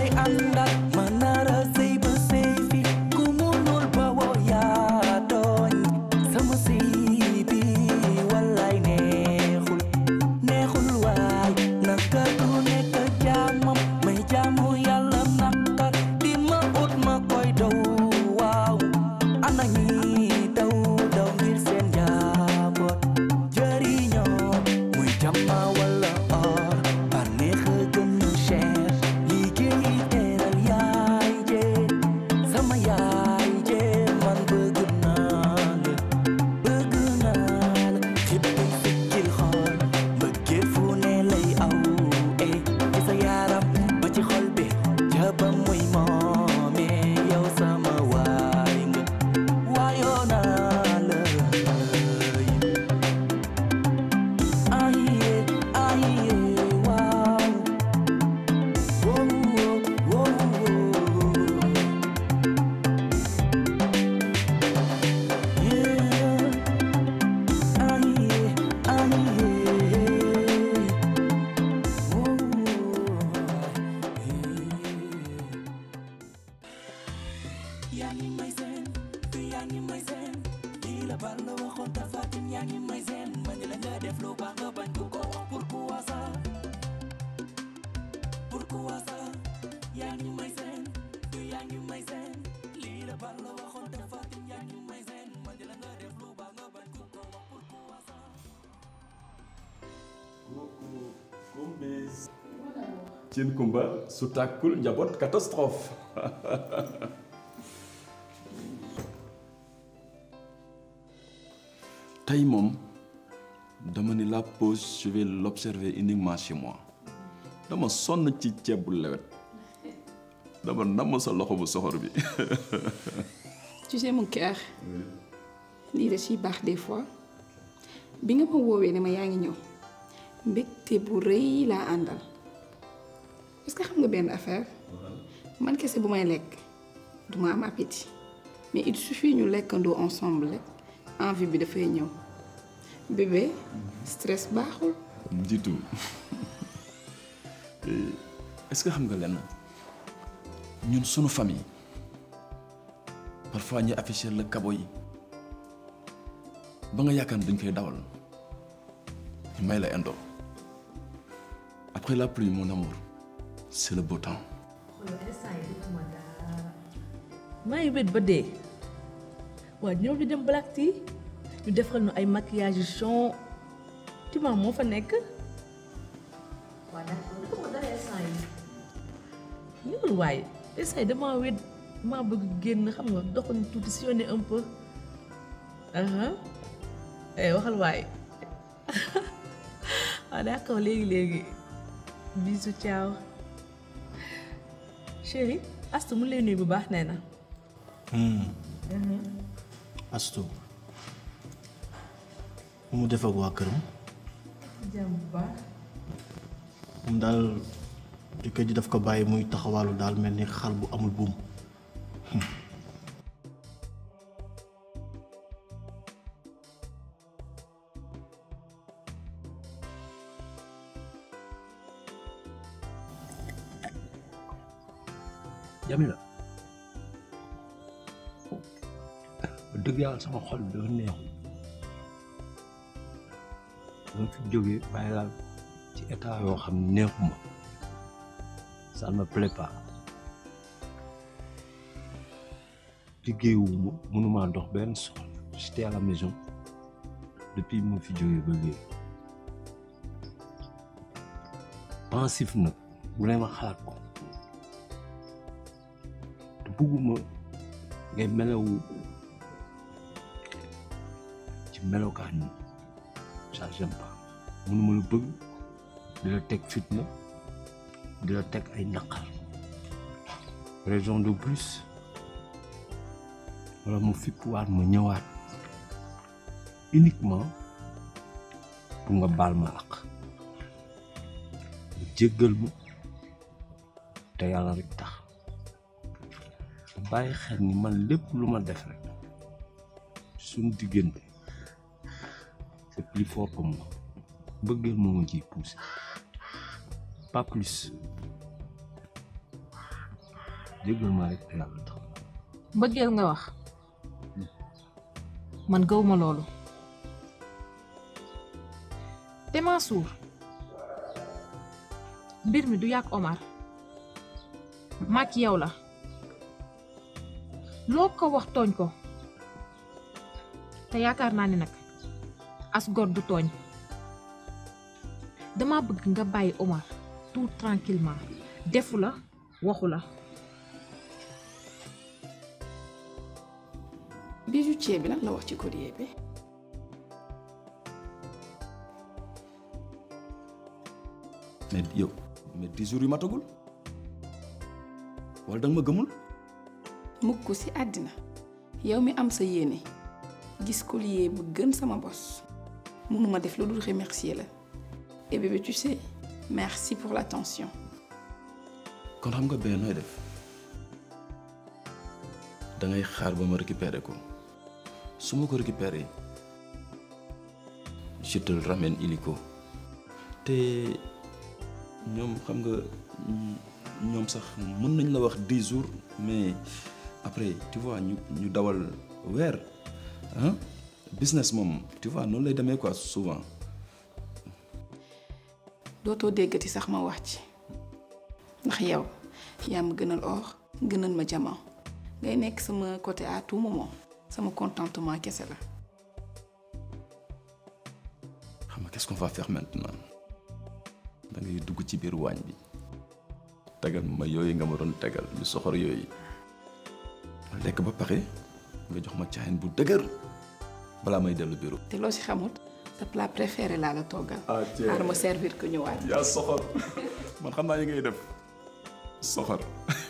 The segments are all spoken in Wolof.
àndal ma nara sëy ba sëy fi ku munul ba woo yaa tooñ sama sëy bi wallaay neexul neexul waay naka du nekk jaamam may jaamu yàlla naka di ma ut ma koy daw waaw ana ñi daw daw ngir seen njaboot jëriñoo muy jàmma wala or bànneex a gën a cher liggéey teral yaay jee sama yaay jee man bëgg naa la bëgg naa la xippi sikkil xool mbëggeel fu ne lay aw eh ci sa yaram ba ci xol bi jaba muy moome yow sama waay nga waayoo naa la aye aye waaw wow wow yeah aye aye yaa ngi may seen fi yaa ngi may seen lii la bal la waxoon tafatin yaa ngi may seen ma ni la nga def lu baax nga bañ ko ko wax pourquoi ça pourquoi ça yaa ngi may seen fi yaa ngi may seen lii la bal la waxoon tafatin yaa ngi may seen ma ni la nga def lu baax nga bañ ko ko wax pourquoi ça cin kumba su tàkkul njaboot catastrophe tey moom dama ni la pause je vais l'observer uniquement chez moi dama sonn ci ceeb bu lewet dama namm sa loxo bu soxor bi tu sais mon cœur lii da ciy baax des fois bi nga ma woowee ne ma yaa ngi ñëw mbégte bu rëy laa àndal est-ce que xam nga benn affaire man kese bu may lekk duma am appétit mais il suffit ñu lekkandoo ensemble rek envie bi dafay ñëw bébé stress baaxul du tout est-ce que xam nga lenn ñun sunu famille parfois ñu afficher la kabo yi ba nga yaakaar ne dañ koy dawal ñu may la indo après la pluie mon amour c'est le beau temps maa ngi wét ba dee waaw ñëw ñu dem Black Tea ñu defal ñu ay maquillage yu chon Tima moo fa nekk waaw d'accord dafa ma dara instant yi ñëwul waaye instant yi dama wét maa bëgg génn xam nga doxuñu tuuti sillonner un peu aha eh waxal waaye waaw d'accord léegi léegi bisous ciao chérie Astou mu lay nuyu bu baax nee na Astou mu mu def ak waa këram jàmm bu baax moom daal jëkkër ji daf ko bàyyi muy taxawaalu daal mel ni xal bu amul buum Jamila dëgg yàlla sama xol bi dafa neexul dama fi jógee bàyyi laal ci état yoo xam ne neexuma ça ne me plaît pas liggéeyuma mënumaa dox benn soxla j'étais à la maison depuis ma fi jógee ba léegi pensif nag bu ne ma xalaat ko te bugguma ngay melewu ci melokaan yi ça j'aime pas mënuma la bëgg di la teg fitna di la teg ay naqar raison de plus wala mu fippuwaat ma ñëwaat uniquement pour nga baal ma ak nga jéggal ma te yàlla rek tax te bàyyi xel ni man lépp lu ma def rek suñu diggante c'est plus fort que moi mbëggeel moo ma ciy poussé pas plus jéggal ma rek te yàlla tax mbëggeel nga wax man gëwuma loolu te Mansour mbir mi du yàgg Omar maak yow la loo ko wax tooñ ko te yaakaar naa ni nag as gor du tooñ dama bëgg nga bàyyi Omar tout tranquillement defu la waxu la bijoutier bi lan la wax ci collier bi mais yow mais dix jours yu matagul wala danga ma gëmul mukk ci àddina yow mi am sa yéene gis collier bu gën sama bos mënuma def lu dul remercier la et bébé tu sais merci pour l'attention kon xam nga bee nooy def da ngay xaar ba ma récupérer ko su ma ko récupérer je te le ramène illico te ñoom xam nga ñoom sax mën nañ la wax dix jours mais après tu vois ñu ñu dawal weer ah business moom tu vois noonu lay demee quoi souvent dootoo déggati sax ma wax ci ndax yow yaa ma gënal or gënal ma diamant ngay nekk sama côté à tout moment sama contentement kese la xam nga qu'est-ce qu'on va faire maintenant da ngay dugg ci biir waañ bi tegal ma yooyu nga ma doon tegal yu soxor yooyu lekk ba pare nga jox ma caayin bu dëgër balaa may dellu bureau. te loo ci xamut sa plat préféré laa la toggal ah xaaral ma servir ko ñëwaat yaa soxor man xam naa yi ngay def soxor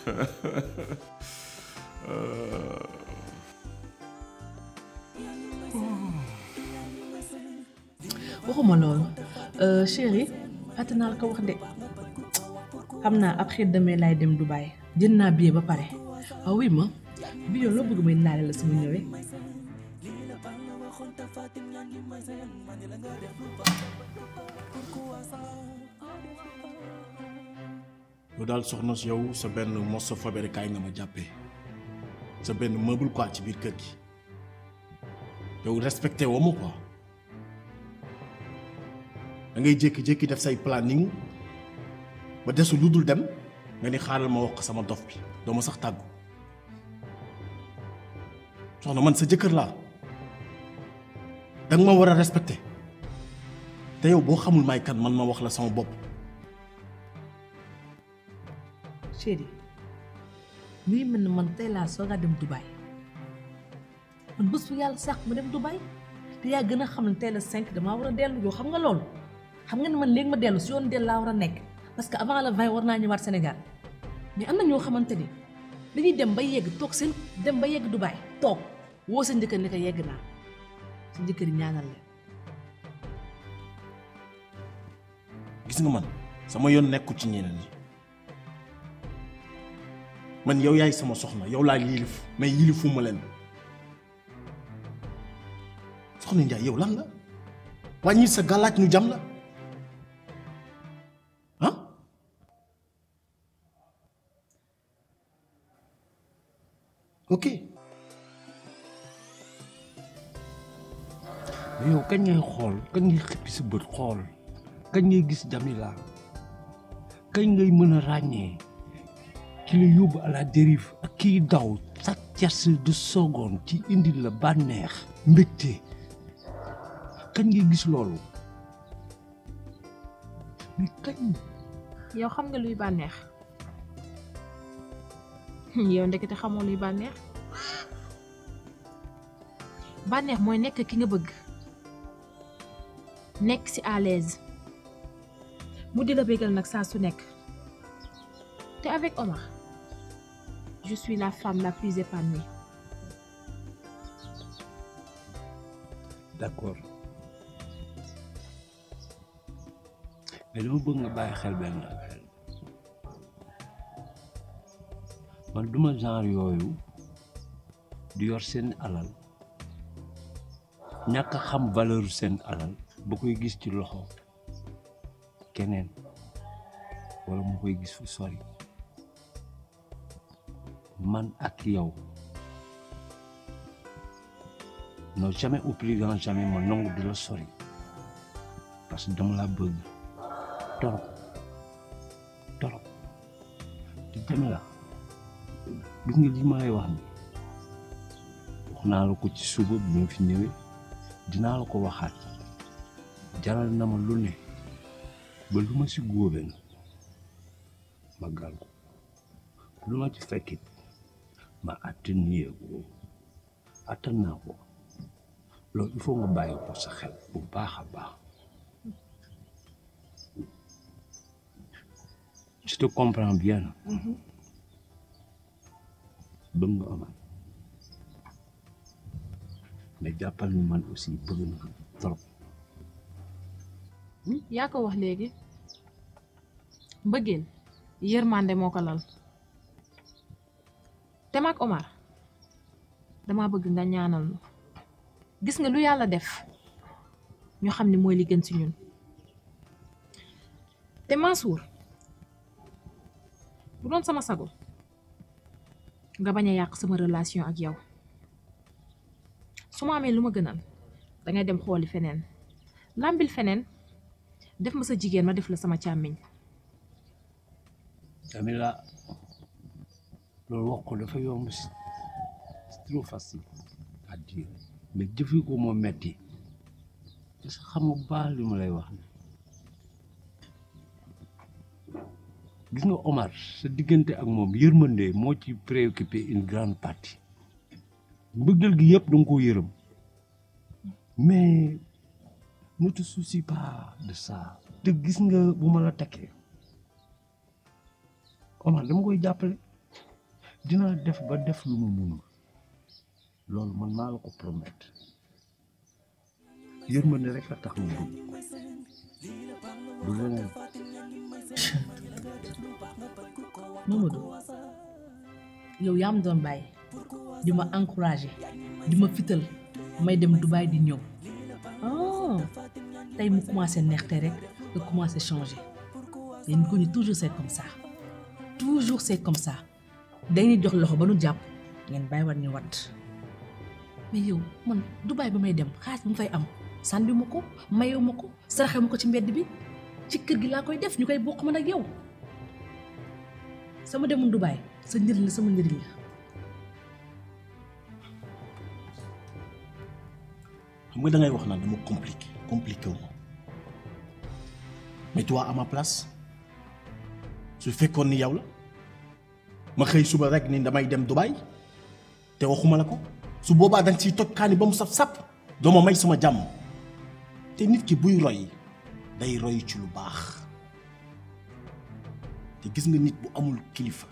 waxuma loolu chéri fàtte naa la ko wax de xam naa après demain laay dem Dubaï jënd naa billet ba pare waaw oui ma bi yoon loo bëgg may laale la sama ñëwee yow daal soxna si yow sa benn morceau fabriqué nga ma jàppee sa benn meuble quoi ci biir kër gi yow respecté woo ma quoi da ngay jékki-jékki def say planning ba desu lu dul dem nga ni xaaral ma wax ko sama dof bi doo ma sax tàggu soxna man sa jëkkër laa danga ma war a respecté te yow boo xamul may kan man ma wax la sama bopp chéri muy mel ne man tey laa soog a dem Dubaï man bés bu yàlla sax ma dem Dubaï te yaa gën a xam ne tey la cinq damaa war a dellu yow xam nga loolu xam nga ne man léegi ma dellu si yoon dellu laa war a nekk parce que avant le vingt war naa ñëwaat Sénégal mais am na ñoo xamante ni dañuy dem ba yegg toog seen dem ba yegg Dubaï toog woo sa njëkkër ne ko yegg naa sa njëkkër yi ñaanal leen gis nga man sama yoon nekkul ci ñeneen ñi man yow yaay sama soxna yow laa yilif mais yilifuma leen soxna Njaay yow lan la wàññi sa gàllaaj ñu jam la ah ok mais yow kañ ngay xool kañ ngay xippi sa bët xool kañ ngay gis Jamila kañ ngay mën a ràññee ki la yóbbu à la dérive ak kiy daw chaque tierce de seconde ci indi la bànneex mbégte kañ ngay gis loolu mais kañ yow xam nga luy bànneex yow ndekete xamoo luy bànneex bànneex mooy nekk ki nga bëgg nekk ci à l'aise mu di la bégal nag saa su nekk te avec Omar je suis la femme la plus épanouie d'accord mais dama bëgg nga bàyyi xel benn affaire man duma genre yooyu di yor seen alal ñàkk a xam valeur seen alal ba koy gis ci loxo keneen wala mu koy gis fu sori man ak yow non jamais au plus grand jamais ma nangu di la sori parce que dama laa bëgg torop torop te Jamila gis nga li ma lay wax ni wax naa la ko ci suba bi ma fi ñëwee dinaa la ko waxaat jaral na ma lu ne ba lu ma si góobe na ma gal ko lu ma ci fekkit ma atténuer ko attan naa ko loolu il faut nga bàyyi ko sa xel bu baax a baax je te comprends bien bëgg nga Omar mais jàppal ni man aussi bëgg na trop yaa ko wax léegi mbëggeel yërmande moo ko lal te mag Omar dama bëgg nga ñaanal nu gis nga lu yàlla def ñu xam ne mooy li gën ci ñun te Mansour bu doon sama sago nga bañ a yàq sama relation ak yow su ma amee lu ma gënal dangay dem xooli feneen làmbil feneen def ma sa jigéen ma def la sama càmmiñ Jamila loolu wax ko dafa yomb si c'est trop facile à dire mais jëfi ko moo metti parce que xam nga bu baax li ma lay wax ni gis nga Omar sa diggante ak moom yërmande moo ci préoccupé une grande partie mbëggal gi yëpp da nga koo yërëm mais ne te soucie pas de ça te gis nga bu ma la takkee Omar dama koy jàppale dinaa def ba def lu mu munul loolu man maa la ko promettre yërmande rek a tax mu bëgg du leneen Mamadou yow yaa ma doon bàyyi di ma encouragé di ma fital may dem Dubaï di ñëw ah tey mu commencé neexte rek nga commencé changé yéen ko ñu toujours c'est comme ça toujours c'est comme ça dañuy jox loxo ba nu jàpp ngeen bàyyi war ñu wat mais yow man Dubaï ba may dem xaalis bu mu fay am sànni ma ko mayewu ma ko saraxe ma ko ci mbedd bi ci kër gi laa koy def ñu koy bokk man ak yow sama demoon Dubaï sa njëriñ la sama njëriñ la xam nga da ngay wax naan dama compliqué compliqué wu ma mais toi à ma place su fekkoon ni yow la ma xëy suba rek ni damay dem Dubaï te waxuma la ko su boobaa danga ciy toj kaani ba mu saf sap doo ma may sama jàmm te nit ki buy roy day roy ci lu baax te gis nga nit bu amul kilifa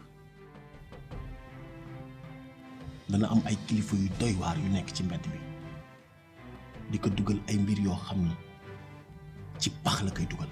dana am ay kilifa yu doy waar yu nekk ci mbedd bi di ko dugal ay mbir yoo xam ni ci pax la koy dugal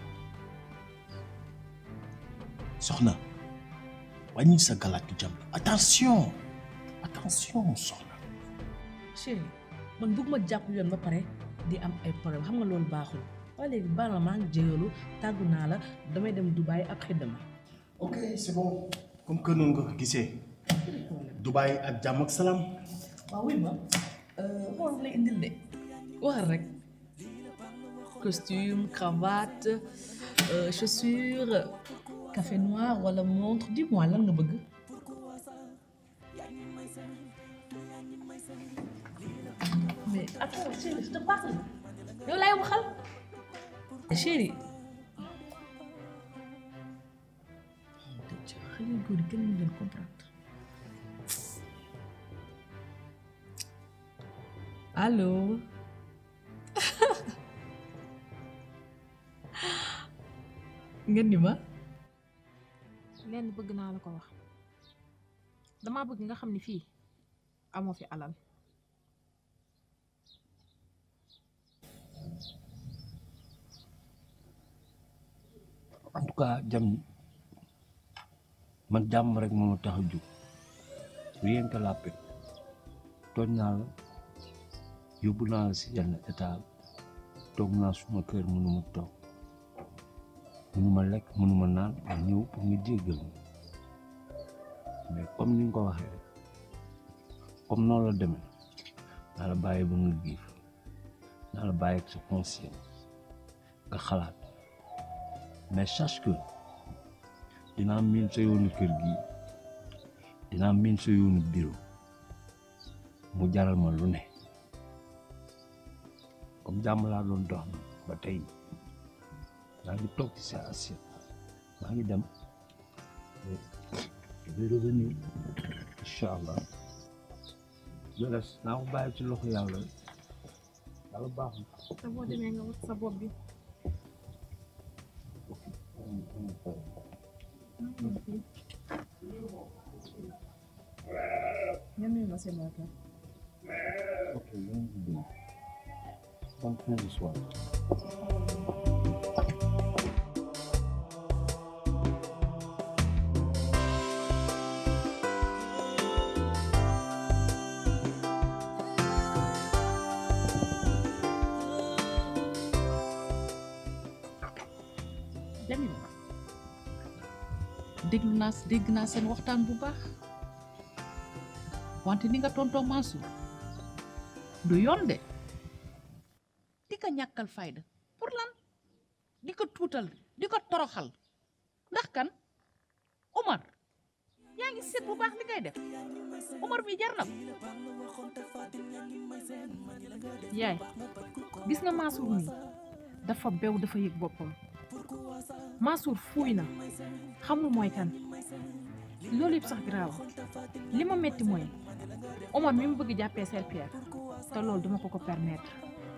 soxna wàññi sa galaatu jàmm attention attention soxna chéri man bëgg ma jàpp yoon ba pare di am ay problème xam nga loolu baaxul waaye léegi baal ma maa ngi jégalu tàggu naa la damay dem Dubaï après demain ok c'est bon comme que noonu nga ko gisee Dubaï ak jàmm ak salaam waaw wuy ma xool lay indil de waxal rek costume cravate euh, chaussures café noir wala montre dis-moi lan nga bëgg mais attends chérie je te parle yow laay waxal chérie xale yu góor yi kenn mënu leen comprendre allo ngeen ni ma lenn bëgg naa la ko wax dama bëgg nga xam ni fii amoo fi alal en tout cas jam man jàmm rek moo ma tax a jóg rien que la paix tooñ naa la yóbbu naa la si yenn état toog naa suma kër mënuma toog mënuma lekk mënuma naan ma ñëw pour nga jéggal ma mais comme ni nga ko waxee rek comme noonu la demee naa la bàyyi ba nga giif naa la bàyyi ak sa conscience nga xalaat mais sache que dinaa miin sa yoonu kër gi dinaa miin sa yoonu bureau mu jaral ma lu ne comme jàmm laa doon dox na ba tey maa ngi toog ci sa assiette maa ngi dem je vais revenir incha allah je laisse naa ko bàyyi ci loxo yàlla yàlla baax na te boo demee nga wat sa bopp bi ñan ñooy ma seen waa kër ok yéen a ngi dégg bonne fin de soirée Jamila déglu naa dégg naa seen waxtaan bu baax wante ni nga tontoo Mansour du yoon de di ko ñàkkal fayda pour lan di ko tuutal di ko toroxal ndax kan Omar yaa ngi seet bu baax li ngay def Omar mi jar na ko yaay gis nga Mansour nii dafa bew dafa yëg boppam Mansour fuuy na xamul mooy kan loolu yëpp sax garaaw li ma metti mooy Omar mi mu bëgg jàppee Sel Pierre te loolu duma ko ko permettre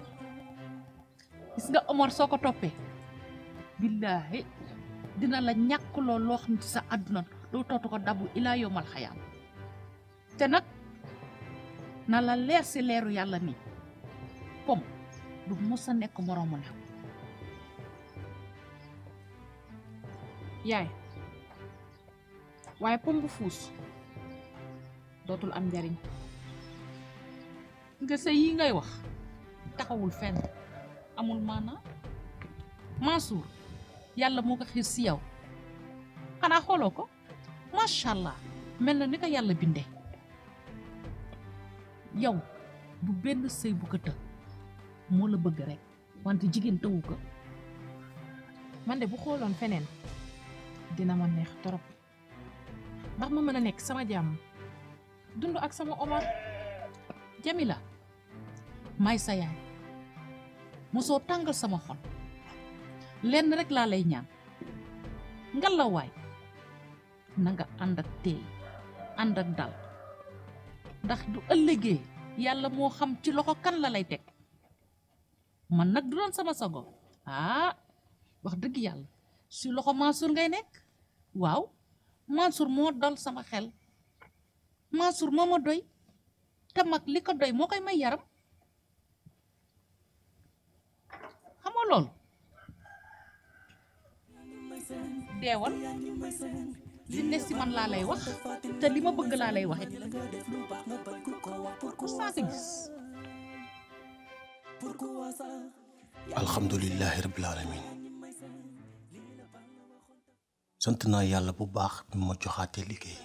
gis nga Omar soo ko toppee billaahi dina la ñàkk lool loo xam ne ci sa àdduna doo tootu ko dabu ilaa yomal xayaam te nag na la leer si leeru yàlla nii pom du mos a nekk moroomu na yaay waaye pom bu fuus dootul am njariñ nga sa yi ngay wax taxawul fenn amul maanaa Mansour yàlla moo ko xiir si yow xanaa xooloo ko macha allah mel na ni ko yàlla bindee yow bu benn sëy bu ko të moo la bëgg rek wante jigéen tëwu ko man de bu xooloon feneen dina ma neex torop ndax ma mën a nekk sama jàmm dund ak sama Omar Jamila may sa yaay mosoo tàngal sama xol lenn rek laa lay ñaan ngalawaay na nga ànd ak teey ànd ak dal ndax du ëllëgee yàlla moo xam ci loxo kan la lay teg man nag du doon sama sago ah wax dëgg yàlla si loxo Mansour ngay nekk waaw Mansour moo dal sama xel Mansour moo ma doy te mag li ko doy moo koy may yaram xam nga loolu deewal li ne si man laa lay wax te li ma bëgg laa lay wax it saa ko gis alhamdulilahi rabbil alamin sant naa yàlla bu baax bi ma joxaatee liggéey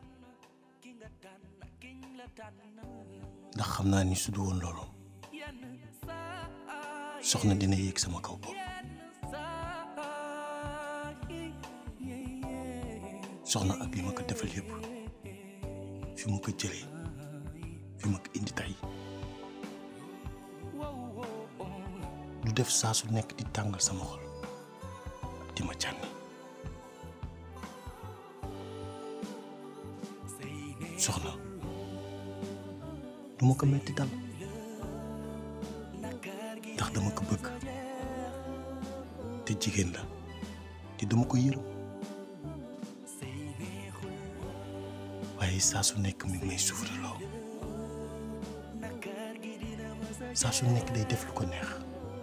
ndax xam naa ni su du woon loolu soxna dina yéeg sama kaw bopp soxna ak li ma ko defal yépp fi mu ko jëlee fi ma ko indi tey du def saa su nekk di tàngal sama xol di ma cànni soxna du ma ko metti dal ndax dama ko bëgg te jigéen la te dama ko yërëm waaye saa su nekk mi ngi may souffre loo saa su nekk day def lu ko neex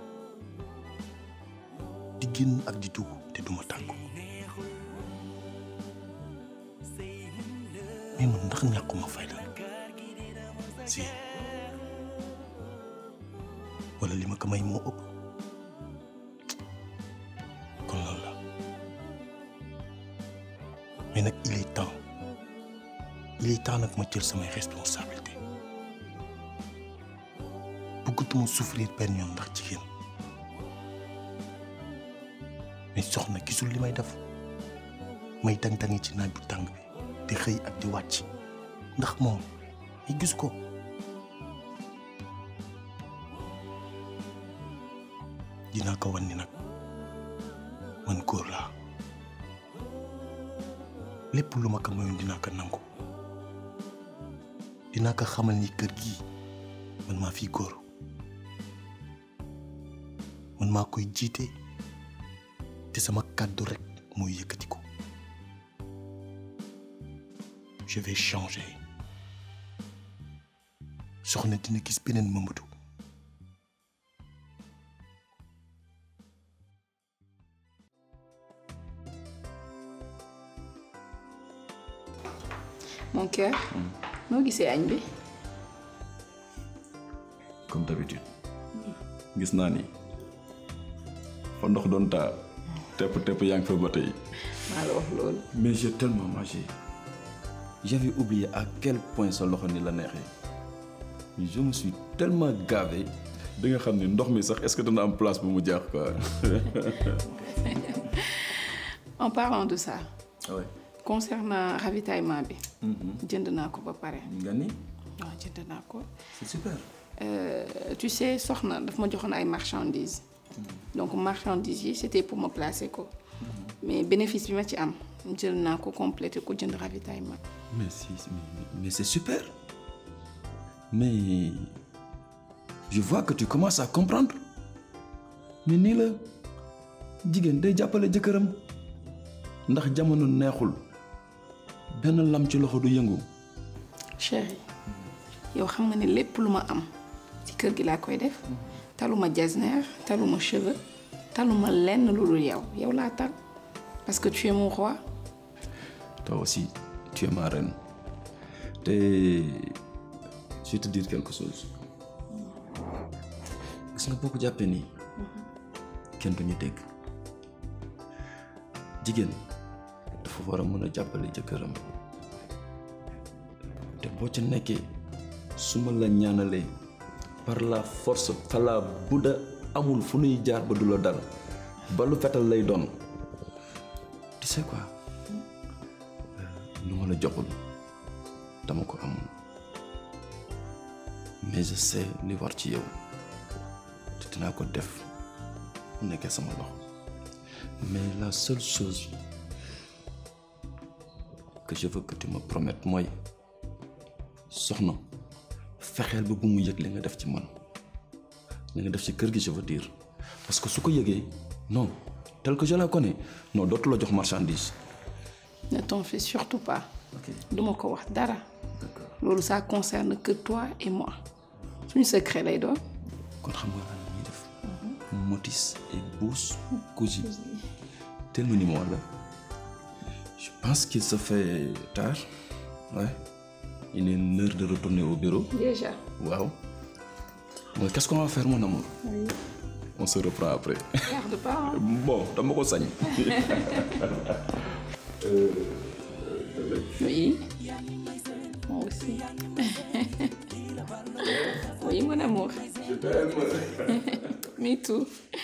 di génn ak di dugg te duma tàggu mais man ndax ñàkkuma fayda si wala li ma ko may moo ëpp kon loolu la mais nag il est temps il est temps nag ma jël samay responsabilité bëggatuma souffrir benn yoon ndax jigéen mais soxna gisul li may def may tàng-tangi ci naaj bu tàng bi di xëy ak di wàcc ndax moom ay gis ko dinaa ko wan ni nag man góor laa lépp lu ma ko mayoon dinaa ko nangu dinaa ko xamal ni kër gi man maa fi góor man maa koy jiite te sama kàddu rek mooy yëkkati ko je vais changer soxna dina gis beneen Mamadou mon cœur noo gisee añ bi comme d'habitude gis naa ni fa ndox doon taa tepp tepp yaa ngi fa ba tey maa la wax loolu mais j'ai tellement mangé j'avais oublié à quel point sa loxo ni la neexee je me suis tellement gavé da nga xam ne ndox mi sax est-ce que dana am place bu mu jaax quoi en parlant de ça ouais. concernant ravitaillement bi jënd naa ko ba pare nga ni waaw jënd naa ko c'est super Euh, tu sais soxna daf ma joxoon ay marchandises donc marchandises yi c'était pour me placer ko mais bénéfice bi ma ci am jël naa ko complété ko jënd ravitaillement mais si mais, mais c'est super mais je vois que tu commences à comprendre mais nii la jigéen day jàppale jëkkëram ndax jamono neexul benn lam ci loxo du yëngu chéri yow xam nga ne lépp lu ma am ci kër gi laa koy def taluma jasner taluma cheveux taluma lenn lu dul yow yow laa tal parce que tu es mon roi toi aussi tu es ma reine te je vais te dire quelque chose gis nga boo ko jàppee nii kenn duñu dégg jigéen dafa war a mën a jàppale jëkkëram te boo ca nekkee su ma la ñaanalee par la force fala budda amul fu nuy jaar ba du la dal ba lu fetal lay doon tu sais quoi lu ma la joxul dama ko amul mais je sais li war ci yow te dinaa ko def bu nekkee sama loxo mais la seule chose que je veux que tu me promettes mooy soxna fexeel ba bu mu yëg li nga def ci man li nga def ci kër gi je veux dire parce que su ko yëgee non tel que je la connais non dootu la jox marchandise ne t'en fais surtout pas ok duma ko wax dara d'accord loolu ça concerne que toi et moi suñu secret lay doon kon xam nga lan la ñuy def motis et bouse cousu tel mu ni ma wala je pense qu'il se fait tard ouais il est l'heure de retourner au bureau déjà waaw mais qu'est-ce qu'on va faire mon amour on se reprend après garde pas hein. bon dama ko sañ oui moi aussi oui mon amour me too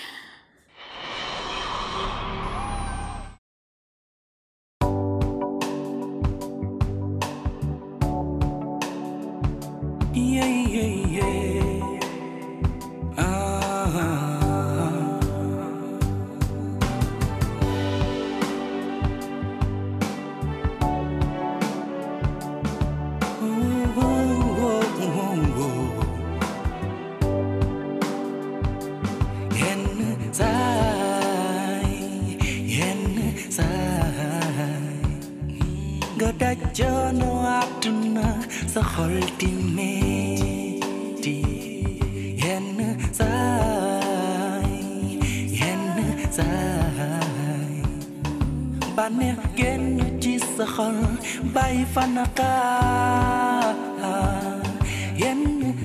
Yeah, yeah, yeah. Ah. Oh, oh, oh, oh. Yenn saay, yenn saay. nga daj coono àdduna sa xol di metti yenn saay yenn saay bànneex génn ci sa xol bàyyi fa naqaar yenn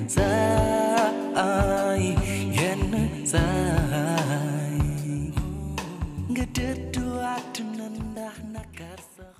saay yenn saay nga dëddu àdduna ndax nakar sa